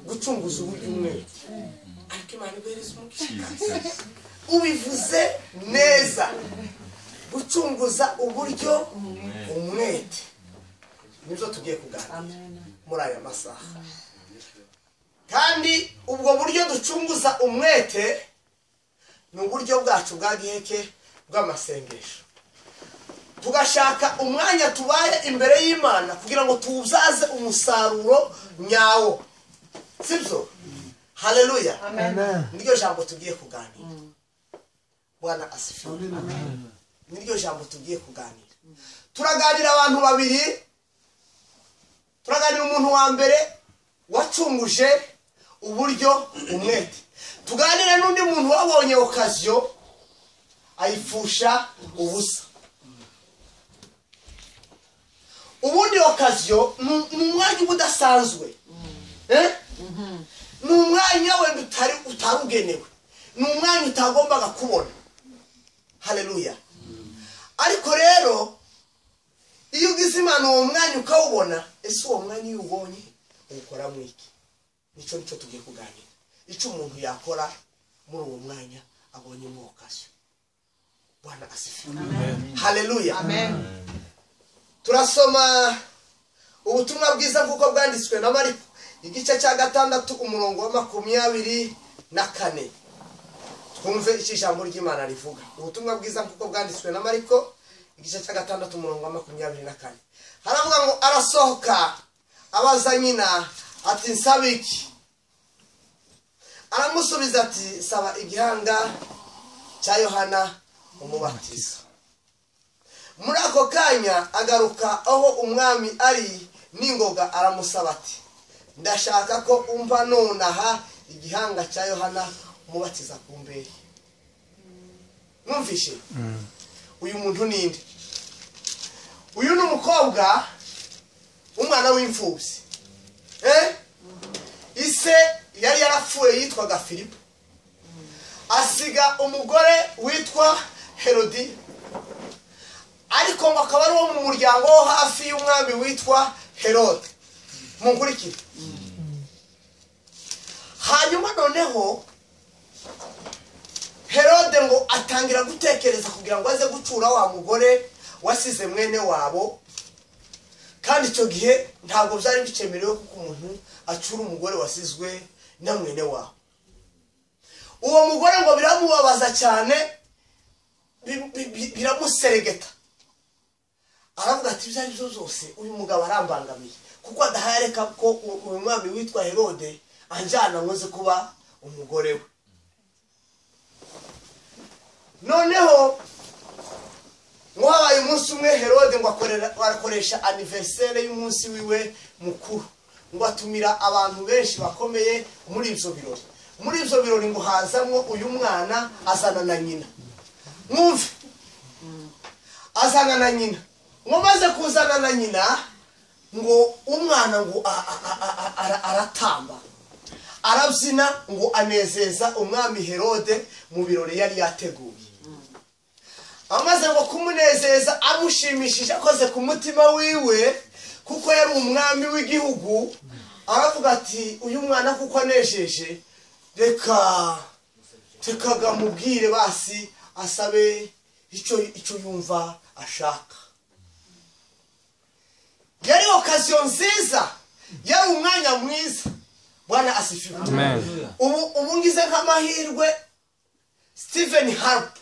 gucunguza ubumwe ariko imana ibereza umugisha Jesus. ubivuze neza gucunguza uburyo umwete nibyo tugiye kuganira muri aya masaha kandi ubwo buryo ducunguza umwete ni uburyo bwacu bwa giheke bw'amasengesho tugashaka umwanya tubaye imbere y'imana kugira ngo tuzaze umusaruro nyawo sibyo hareruya niryo jambo tugiye kuganira bwana asifiwe niryo jambo tugiye kuganira turaganira abantu babiri turaganira umuntu wa mbere wacunguje uburyo umwete tuganira n'undi muntu wabonye okaziyo ayipfusha ubusa ubundi okaziyo ni- ni umwanya uba udasanzwe Eh? ni umwanya wenda utari utarugenewe ni umwanya utagombaga kubona hareruya ariko rero iyo ugize imana uwo mwanya ukawubona ese uwo mwanya iyo uwubonye uwukora mu iki nicyo nicyo tugiye kuganira icyo umuntu yakora muri uwo mwanya abonye umwokashyo bwana asifiwe hareruya turasoma ubutumwa bwiza nk'uko bwanditswe na mariko igice cya gatandatu umurongo wa makumyabiri na kane twumve icyo ijambo ry'imana rivuga ubutumwa bwiza nk'uko bwanditswe na mariko igice cya gatandatu umurongo wa makumyabiri na kane haravuga ngo arasohoka abaza nyina ati nsaba iki aramusubiza ati saba igihanga cya yohana umubatiza muri ako kanya agaruka aho umwami ari n'ingoga aramusaba ati ndashaka ko umva nonaha igihanga cya yohana umubatiza ku mbere mwumvishe uyu muntu ninde uyu ni umukobwa umwana w'imfubyi Eh? ise yari yarapfuye yitwaga filipo asiga umugore witwa herodi ariko ngo akaba ari uwo mu muryango wo hafi y'umwami witwa herode munkurikire hanyuma noneho herode ngo atangira gutekereza kugira ngo aze gucura wa mugore wasize mwene wabo kandi icyo gihe ntabwo byari bikemerewe kuko umuntu acura umugore wasizwe na mwene wabo uwo mugore ngo biramubabaza cyane bi- bi- bi- biramuseregeta aravuga ati ibyo ari byo zose uyu mugabo arambangamiye kuko adahayareka ko u- uyu mwami witwa herode anjyana nkoze kuba umugore we noneho ngo habaye umunsi umwe herode ngo akorera- arakoresha aniverisere y'umunsi wiwe mukuru ngo atumira abantu benshi bakomeye muri ibyo birori muri ibyo birori ngo hazamwo uyu mwana azana na nyina mwumve azana na nyina ngo maze kuzana na nyina ngo umwana ngo a- a- a- a- ara- aratamba arabyina ngo anezeza umwami herode mu birori yari yateguye amaze ngo kumunezeza amushimishije akoze ku mutima wiwe kuko yari umwami w'igihugu aravuga ati uyu mwana kuko anejeje reka rekaga mubwire basi asabe icyo icyo yumva ashaka yari okaziyo nziza yari umwanya mwiza bwana asifiwe ubu ubu ngize nk'amahirwe stephen harp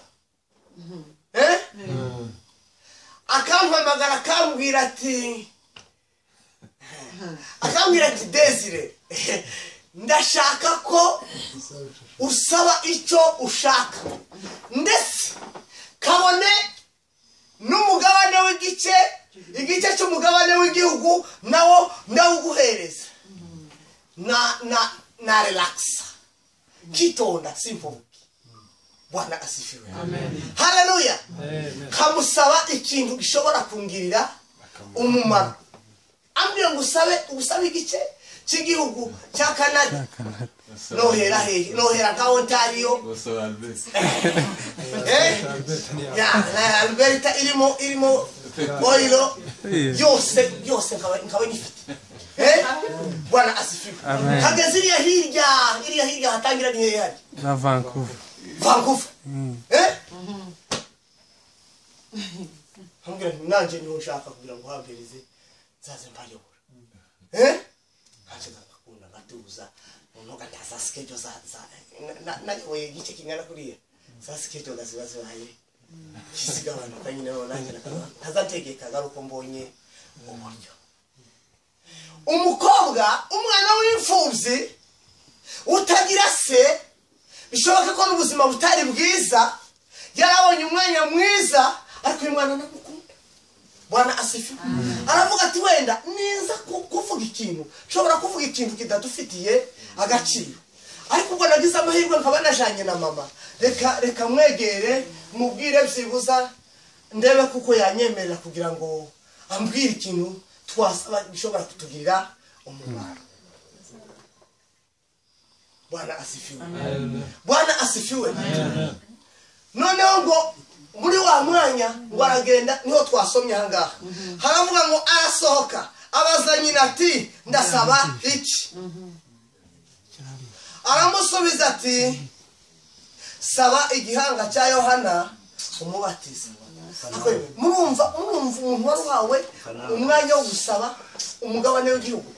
eh akampamagara akambwira ati akambwira ati desire ndashaka ko usaba icyo ushaka ndetse kabone n'umugabane w'igice igice cy'umugabane w'igihugu nawo ndawuguhereza na na na relaxa kitonda simvuge bwana asifiwe haleluya kamusaba ikintu gishobora kungirira umumaro ambwiye ngo usabe usabe igice cy'igihugu cya kanada nohera hehe nohera nka ontario Also, Albert. Eh? Ya, na Alberta irimo irimo oil yose yose nkaba nkaba nyifite eh bwana asifiwe Amen. hageze iriya hirya iriya hirya hatangira ni hehe hari na vancouver vankuva eh nkambwira nti nanjye niho nshaka kugira ngo uhambirize nzaze mbayobora eh nanjye ngakunda ngatuza noneho ngataza sikejo za za na- na- nayoboye igice kingana kuriya za sikejo ngaziba zibaye kisigabanuka nyine noneho nanjye nakaba ntazategeka ngaruko mbonye uburyo umukobwa umwana w'imfubyi utagira se bishoboka ko n'ubuzima butari bwiza yarabonye umwanya mwiza ariko uyu mwana ntamukunda bwana asifa aravuga ati wenda neza ku- kuvuga ikintu nshobora kuvuga ikintu kitadufitiye agaciro ariko ubwo nagize amahirwe nkaba najanye na mama reka reka mwegere mubwire byibuza ndebe kuko yanyemerera kugira ngo ambwire ikintu twasaba bishobora kutugirira umumaro bwana asifiwe bwana asifiwe noneho ngo muri wa mwanya ngo aragenda niho twasomye ahangaha haravuga ngo arasohoka abaza nyina ati ndasaba iki aramusubiza ati saba igihanga cya yohana umubatiza Ariko yewe, murumva murumva umuntu wari uhawe umwanya wo gusaba umugabane w'igihugu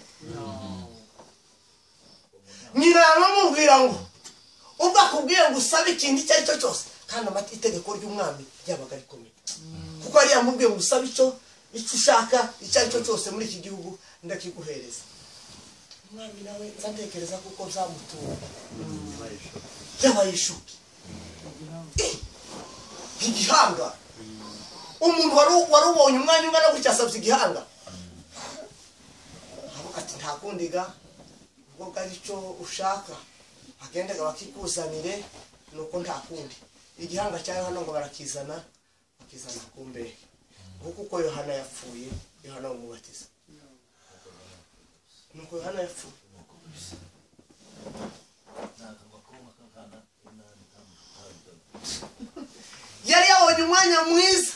nyina aramubwira ngo ubwo akubwiye ngo usabe ikintu icyo ari cyo cyose kandi amata itegeko ry'umwami ryabaga rikomeye kuko yari yamubwiye ngo usabe icyo icyo ushaka icyo ari cyo cyose muri iki gihugu ndakiguhereza umwami nawe nzatekereza kuko byamutuwe yabaye ishuki igihanga umuntu wari wari ubonye umwanya ungana gutya asabye igihanga aravuga ati nta kundi ga ubwo ari cyo ushaka agendaga bakikuzanire nuko nta kundi igihanga cya yohana ngo barakizana bakizana ku mbehe nguko uko yohana yapfuye yohana bamubatiza nuko yohana yapfuye yari yabonye umwanya mwiza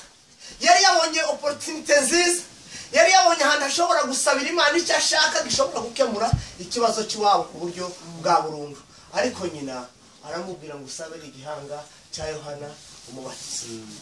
yari yabonye oporutinite nziza yari yabonye ahantu ashobora gusabira imana icyo ashaka gishobora gukemura ikibazo cy'iwabo ku buryo bwa burundu ariko nyina aramubwira ngo usabire igihanga cya yohana umubatiza